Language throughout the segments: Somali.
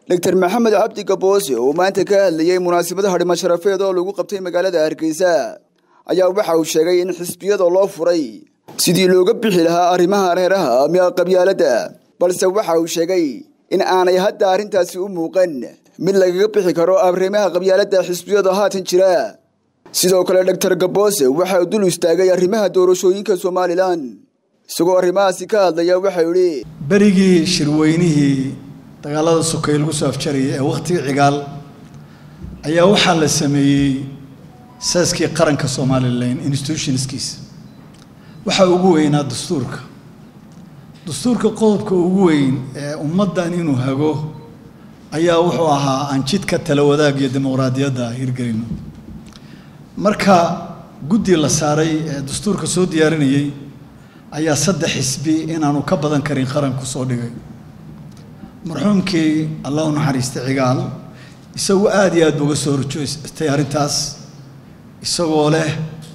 doctor maxamed cabdi gaboose oo maanta ka hadlayey munaasabada hadhimo sharafeed oo lagu qabtay magaalada hargeysa ayaa waxa uu sheegay in xisbiyada loo furay sidii looga bixi lahaa arrimaha reeraha ama qabyaaladda balse waxa uu sheegay in aanay hadda arrintaasi u muuqan mid lagaga bixi karo arrimaha qabyaaladda xisbiyada haatan jira sidoo kale doctor gaboose waxa uu dul istaagay arrimaha doorashooyinka somalilan isagoo arrimahaasi ka hadlaya waxau idhi berigii shirweynihii dagaalada sokay lagu soo afjarayay ee wakhtigii cigaal ayaa waxaa la sameeyey saaskii qaranka somalilan institutionskiisa waxaa ugu weynaa dastuurka dastuurka qodobka ugu weyn ee ummaddan inuu hago ayaa wuxuu ahaa aan jidka tala wadaag iyo dimuqraadiyadda hirgelino marka guddi la saaray ee dastuurka soo diyaarinayey ayaa saddex xisbi inaanu ka badan karin qaranku soo dhigay marxuumkii allah u naxariistay cigaal isagu aada iyo aad buuga soo horjoostay arrintaas isagoo leh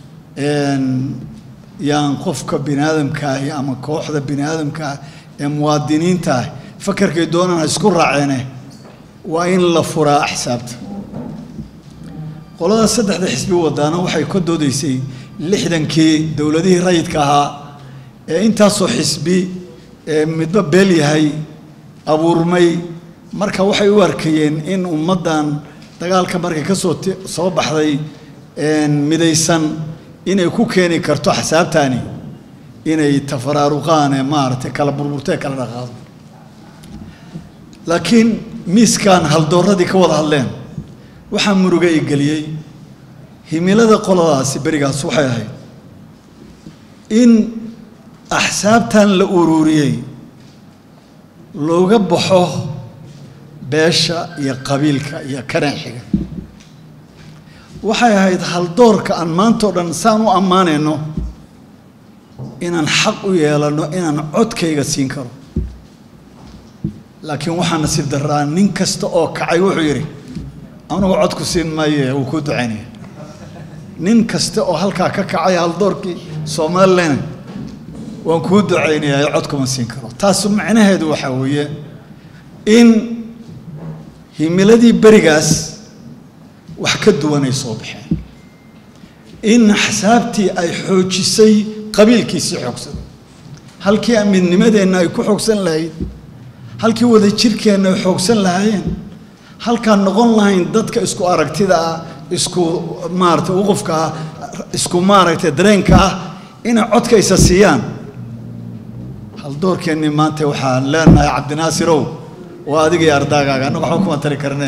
yaan qofka bini aadamkaahi ama kooxda bini aadamkaah ee muwaadiniintaah fakarkay doonaan isku raaceene waa in la furaa axsaabta qolada saddexda xisbi wadaana waxay ka doodaysay lixdankii dowladihii rayidka ahaa ee intaasoo xisbi ee midba beel yahay abuurmay marka waxay u arkayeen in ummaddan dagaalka markay ka soo soo baxday midaysan inay ku keeni karto axsaabtaani inay tafaraaruqaan ee maaragtay kala burburtee kala dhaqaado laakiin miiskan haldooradii ka wada hadleen waxaa muruga i geliyey himilada qoladaasi berigaas waxay ahayd in axsaabtan la ururiyey looga baxo beesha iyo qabiilka iyo karanxiga waxay ahayd haldoorka aan maantao dhan saan u ammaanayno inaan xaq u yeelano inaan codkayga siin karo laakiin waxaa nasiib daraa nin kasta oo kacay wuxuu yidhi anugu codku siin maaye wuu kuu ducaynaya nin kasta oo halkaa ka kacay haldoorkii somalilan waan kuu ducaynayaa codkuma siin karo taas macnaheedu waxaa weeye in himiladii berigaas wax ka duwanay soo baxeen in axsaabtii ay xoojisay qabiilkiisii xoogsaday halkii amidnimadeenna ay ku xoogsan lahayd halkii wada jirkeenna ay xoogsan lahaayeen halkaan noqon lahayn dadka isku aragtida ah isku maaragtay uqufka ah isku maaragtay dareenka ah inay codkaysa siiyaan haldoorkeennii maanta waxaan leenahay cabdinaasirow waa adiga iyo ardaagaaga annaga waxba kuma tari karne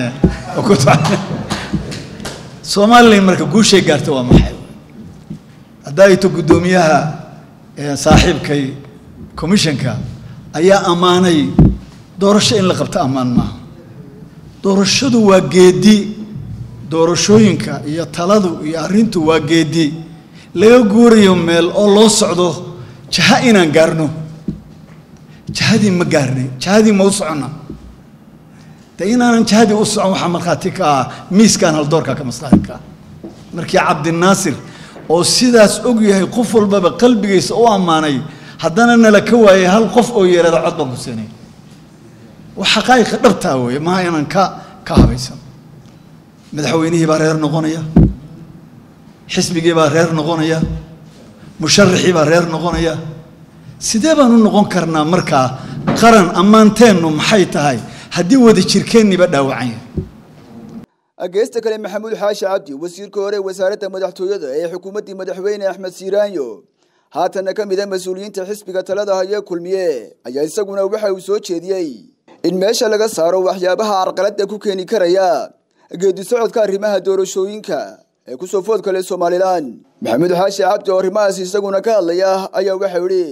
somalilan marka guushay gaarta waa maxay haddaa ito guddoomiyaha saaxiibkay commissionka ayaa ammaanay doorasho in la qabto ammaan maaha doorashadu waa geedi doorashooyinka iyo taladu iyo arrintu waa geedi laga guurayo meel oo loo socdo jaha inaan gaarno jahadii ma gaarnay jahadii ma u soconna de inaanan jahadii u socon waxaa markhaati ka ah miiskan haldoorka ka maslaxi ka ah markii cabdinaasir oo sidaas og yahay qof walbaba qalbigiisa u ammaanay haddana nala ka waayay hal qof oo yeelada cod baan ku siinay waa xaqaa'iqa dhabtaa weeye maha inaan ka ka habaysan madaxweynihii baa reer noqonaya xisbigii baa reer noqonaya musharaxii baa reer noqonaya sidee baan u noqon karnaa markaa qaran ammaanteennu maxay tahay haddii wada jirkeenniba dhaawacan yahay geesta kale maxamuud xaashi cabdi wasiirka hore wasaaradda madaxtooyada ee xukuumaddii madaxweyne axmed siiraanyo haatanna ka mid a mas-uuliyiinta xisbiga talada hayee kulmiye ayaa isaguna waxa uu soo jeediyey in meesha laga saaro waxyaabaha carqaladda ku keeni karaya geedi socodka arrimaha doorashooyinka ee kusoo food kale somalilan maxamuud xaashi cabdi oo arrimahaas isaguna ka hadlaya ayaa waxau idhi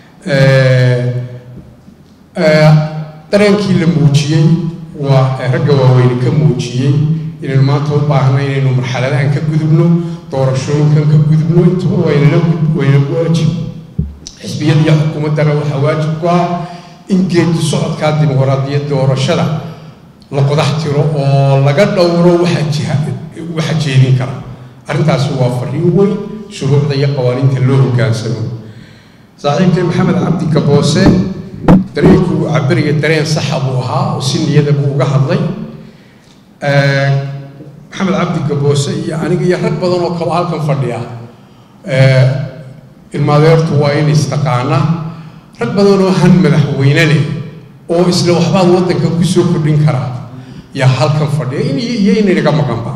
dareenkii la muujiyey waa ragga waaweyne ka muujiyey inaynu maanta u baahna inaynu marxaladahan ka gudubno doorashooyinkan ka gudubno intuba waynala waynagu waajib xisbiyada iyo xukuumaddana waxaa waajib ku ah in geedi socodkaa dimuqraadiyad doorashada la qodax tiro oo laga dhowro waxa jiha waxa jeedin kara arrintaasi waa fariin weyn shuruucda iyo qawaaniinta loo hoggaansamo saaxiibkay maxamed cabdi gaboose dareenkuu cabiraya dareen saxa buu ahaa oo si niyada buu uga hadlay maxamed cabdi gaboose iyo aniga iyo rag badan oo kaloo halkan fadhiya ilmaadeertu waa in istaqaana rag badan oo han madaxweyne leh oo isla waxbaad waddanka ku soo kordhin karaa yaa halkan fadhiya in iyo inaynaga maqanba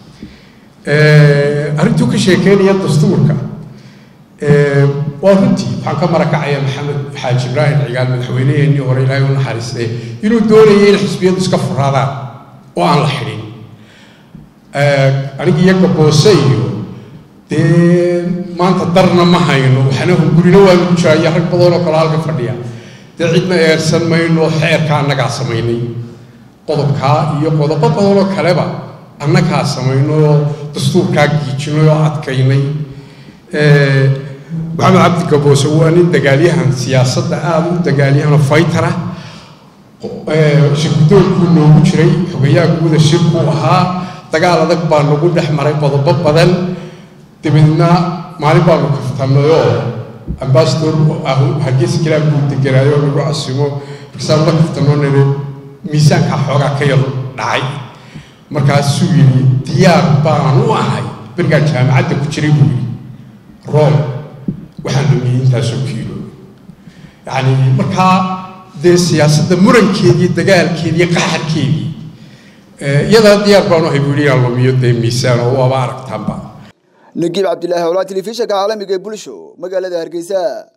arrintuu ka sheekeynaya dastuurka waa runtii waxaan ka marakacaya maxamed xaaji ibraahim cigaal madaxweyneheenii hore ilaahay u naxariistay inuu doonayay in xisbiyadu iska furaadaan oo aan la xidhin aniga iyo gaboose iyo dee maanta darna ma hayno waxna gurina waanu ku jiraya rag badan oo kale halka fadhiya dee cidna eersan mayno xeerka annagaa samaynay qodobkaa iyo qodobo badan oo kaleba annagaa samayno oo dastuurkaa giijinay oo adkaynay maxamed cabdi gaboose waa nin dagaalyahan siyaasadda aada u dagaalyahan oo faytara shirgudoonkuu noogu jiray xogayaha guuda shirkuu ahaa dagaal adag baa nagu dhex maray qodobo badan dabeedna maalin baanu kaftanayoo ambasador hargeysa kalaa buu deganaayo oo nagu casimo markaasaan la kaftanoo niri miisaankaa xoogaa ka yar dhacay markaasuu yidhi diyaar baan u ahay berigaan jaamacadda ku jiray buu yidhi room waxaan lumiyey intaasoo kiilo yacni markaa dee siyaasadda murankeedii dagaalkeedii qaxarkeedii iyadaa diyaar baan u ahay buu yidhi inaan lumiyo dee miisaan oo waaba aragtaanba nagiib cabdilaahi howlaa telefishinka caalamiga ee bulsho magaalada hargeysa